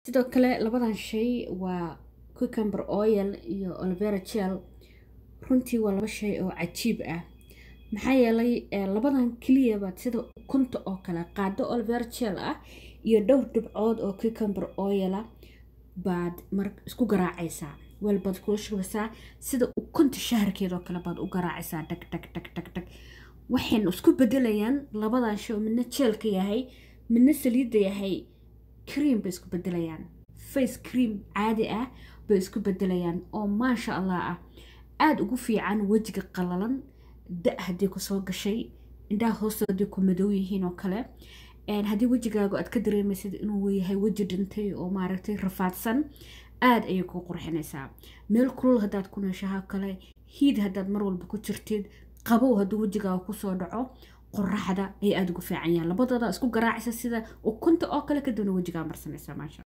sidoo kale labadan shay waa cucumber oil iyo olivera gel runtii waa laba shay oo cajiib ah maxaa yeelay labadan keliyabaad sida ukunta oo kale qaado olivera gel ah iyo dhowr dhibcood oo cucumber oila baad mar isku garaacaysaa weel baad kula shubaysaa sida ukunta shaharkeedoo kale baad u garaacaysaa dhag dhag dhag dhag dhag waxayna isku bedelayaan labadan shay oo midna jeelka yahay midna saliidda yahay cream bay isku bedelayaan face cream caadi ah bay isku bedelayaan oo maasha allah ah aada ugu fiican wejiga qalalan da haddii kusoo gashay indhaha hoosta haddii ku madow yihiin oo kale haddii wejigaagu aad ka dareemaysid inuu yahay weji dhintay oo maaragtay rafaadsan aada ayay kuu qurxinaysaa meel kulul haddaad ku nooshaha kale hiid haddaad mar walba ku jirtid qabow hadduu wejigaaga kusoo dhaco qoraxda ay aada ugu fiican yahan labadooda isku garaacaysa sida ukunta oo kale kadibna wejigaa marsanaysa maasha